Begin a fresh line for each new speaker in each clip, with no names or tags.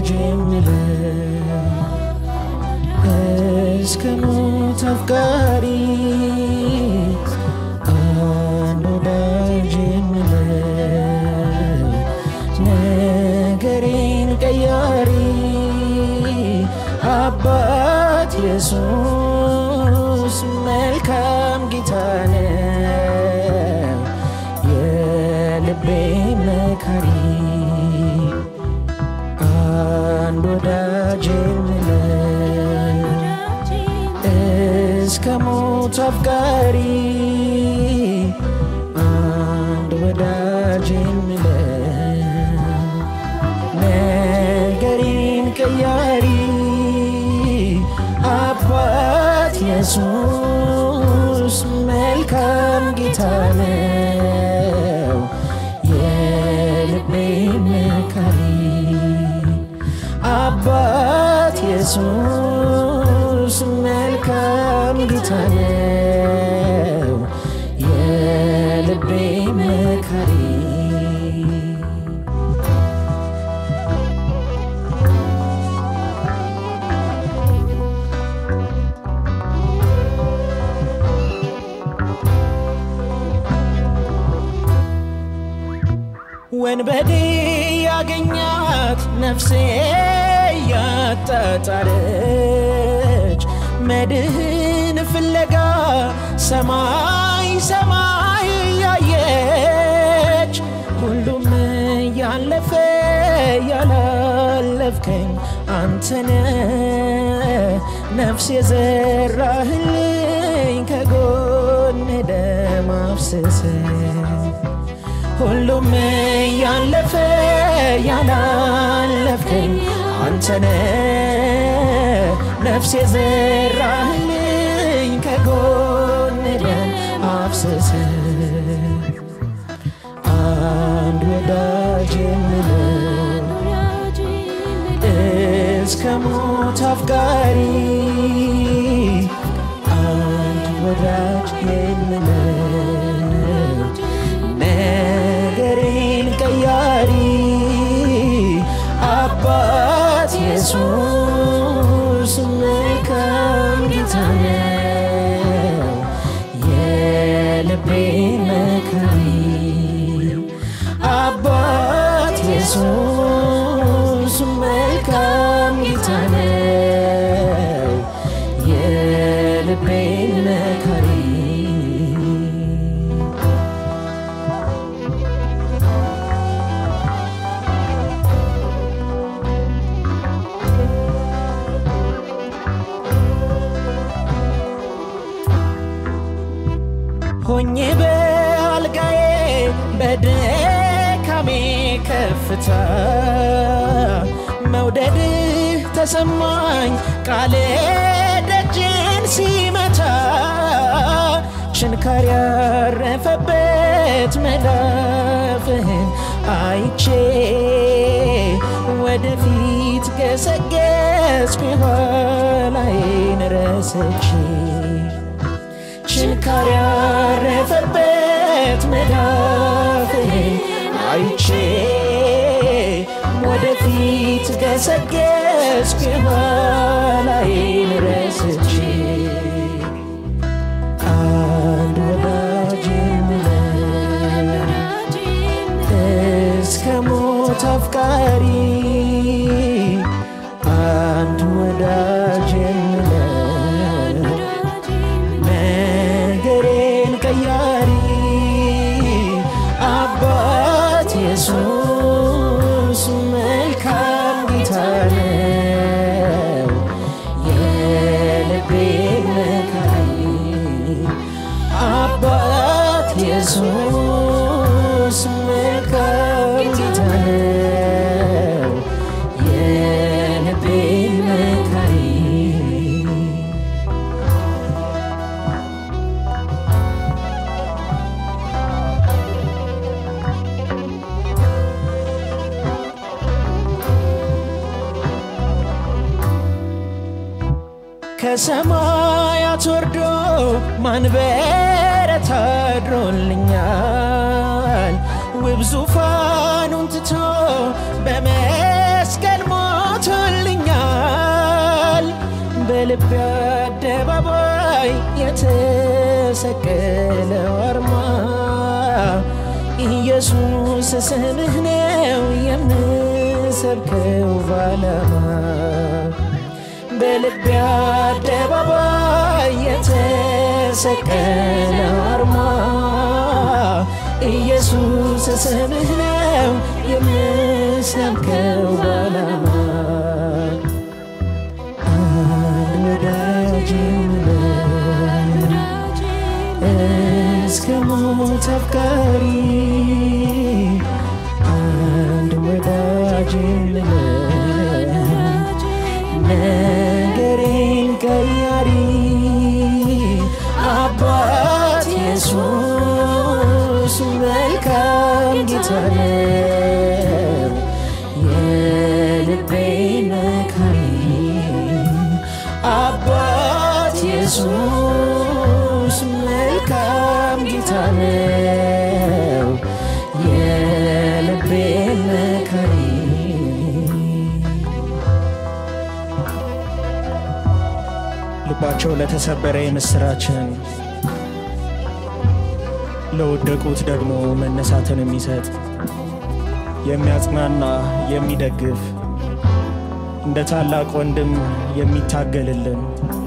ወዳጅ የምለው እስከ ሞት አፍቃሪ አንድ ወዳጅ የምለው ነገሬን ቀያሪ አባት ኢየሱስ መልካም ጌታ ነው የልቤ መካሪ አንድ ወዳጅ የምለው እስከ ሞት አፍቃሪ አንድ ወዳጅ የምለው ነገሬን ቀያሪ አባት ኢየሱስ መልካም ጌታ ነው የልቤ መካሪ አባት ኢየሱስ መልካም ጌታ ነው የልቤ መካሪ ወንበዴ ያገኛት ነፍሴ ያጣጣረች መድህን ፍለጋ ሰማይ ሰማይ ያየች ሁሉም ያለፈ ያላለፍከኝ አንተነ ነፍስ የዘራህልኝ ከጎን ደም አፍስሰ ሁሉም ያለፈ ያላለፍከኝ አንተነ ነፍስ የዘራህልኝ ከጎን ደም አፍስሰ አንድ ወዳጅ የምለው እስከ ሞት አፍቃሪ አንድ ወዳጅ የምለው ነገሬን ቀያሪ አባት ኢየሱስ መልካም ጌታ ነው የልቤ መካሪ አባት ኢየሱስ መልካም ጌታ ነው የልቤ መካሪ ሆኜ በአልጋዬ በድካሜ ከፍታ መውደድህ ተሰማኝ ቃል ደጅን ሲመታ ችንካር ያረፈበት መዳፍህን አይቼ ወደፊት ገሰገስኩ የኋላዬን ረስቼ ችንካር ያረፈበት መዳፍህን አይቼ ወደፊት ገሰገስኩ የኋላዬን ረስቼ አንድ ወዳጅ የምለው እስከ ሞት አፍቃሪ አንድ ወዳጅ የምለው ነገሬን ቀያሪ አባት ኢየሱስ መልካም ጌታ ነው የልቤ መካሪ አባት ኢየሱስ መልካም ጌታ ነው የልቤ መካሪ ከሰማያት ወርዶ ማንበረት አድሮልኛል ውብ ዙፋኑን ትቶ በመስቀል ሞት በልቤ አደባባይ የተሰቀለው አርማ ኢየሱስ ስምህ ነው የምሰብከው ባላማ በልቤ አደባባይ የተሰቀለው አርማ ኢየሱስ ስምህ ነው የምሰብከው ባላማ አንድ ወዳጅ የምለው እስከ ሞት አፍቃሪ አንድ ወዳጅ የምለው ነገሬን ቀያሪ አባት ኢየሱስ መልካም ጌታ ነው የልቤ መካሪ አባት ኢየሱስ መልካም ጌታ ነው የልቤ መካሪ ልባቸው ለተሰበረ የምስራችን ለወደቁት ደግሞ መነሳትን የሚሰጥ የሚያጽናና የሚደግፍ እንደ ታላቅ ወንድም የሚታገልልን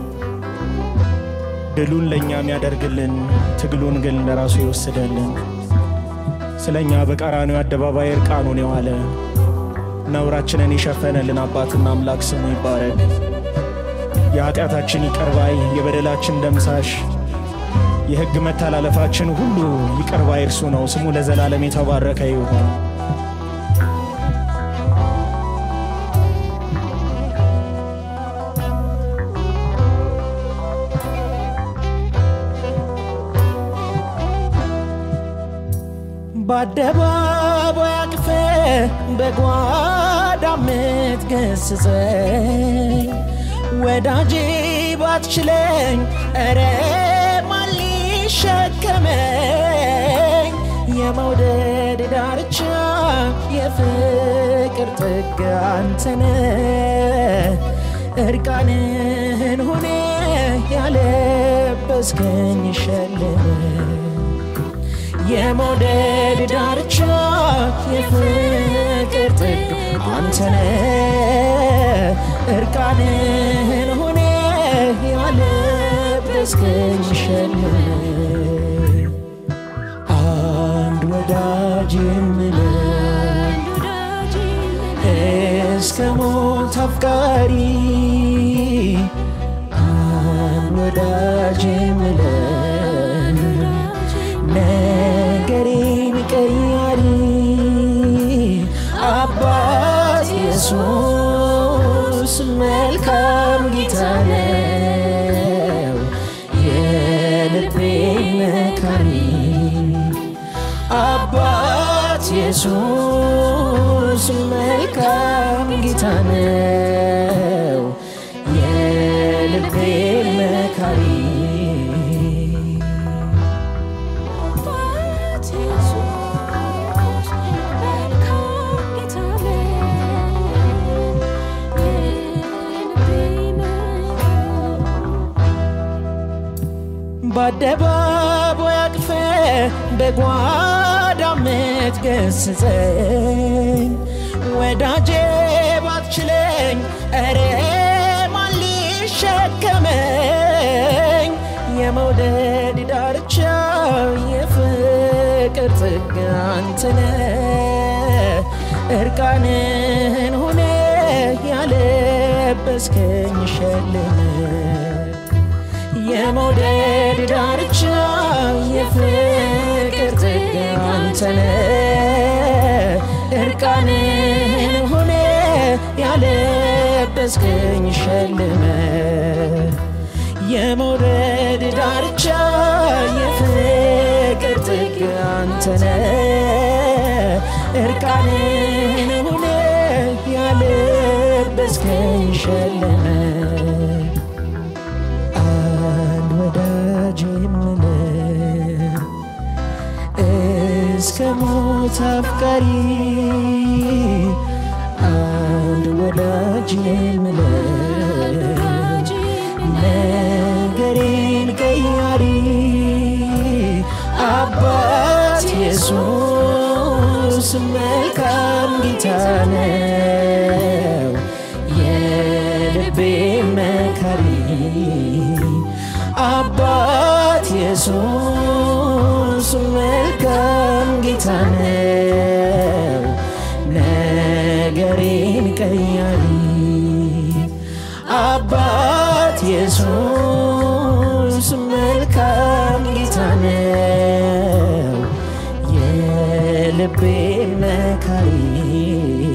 ድሉን ለእኛ የሚያደርግልን ትግሉን ግን ለራሱ ይወስደልን ስለ እኛ በቀራንዮ አደባባይ እርቃኑን የዋለ ነውራችንን የሸፈነልን አባትና አምላክ ስሙ ይባረክ። የኃጢአታችን ይቀርባይ የበደላችን ደምሳሽ የሕግ መተላለፋችን ሁሉ ይቅርባይ እርሱ ነው። ስሙ ለዘላለም የተባረከ ይሁን። በአደባባይ አቅፈ በጓዳ ምትገስጸኝ ወዳጄ ባትችለኝ እረ ማን ሊሸከመኝ የመውደድ ዳርቻ የፍቅር ጥግ አንተነ እርቃንህን ሆነ ያለበስከኝ ሸልመ የመውደድ ዳርቻ የፍቅር ጥግ አንተነ እርቃንህን ሆነ ያለበስከኝ ሸልመ አንድ ወዳጅ የምለው እስከ ሞት አፍቃሪ አንድ ወዳጅ የምለው ነገሬን ቀያሪ አባት ኢየሱስ መልካም ጌታ ነው የልቤ መካሪ አባት ኢየሱስ መልካም ጌታ ነው የልቤ መካሪ በአደባባይ አቅፈ በጓዳ ምትገስጸኝ ወዳጄ ባትችለኝ እረ ማን ሊሸከመኝ የመውደድ ዳርቻ የፍቅር ጥግ አንተነ እርቃንህን ሆነ ያለበስከኝ ሸልመ የመውደድ ዳርቻ የፍቅር ጥግ አንተነ እርቃንህን ሆነ ያለበስከኝ ሸልመ የመውደድ ዳርቻ የፍቅር ጥግ አንተነ እርቃንህን ሆነ ያለበስከኝ ሸልመ አንድ ወዳጅ የምለው እስከ ሞት አፍቃሪ አንድ ወዳጅ የምለው መልካም ጌታ ነው የልቤ መካሪ አባት ኢየሱስ መልካም ጌታ ነው ነገሬን ቀያሪ አባት ኢየሱስ መልካም ጌታ ነው የልቤ መካሪ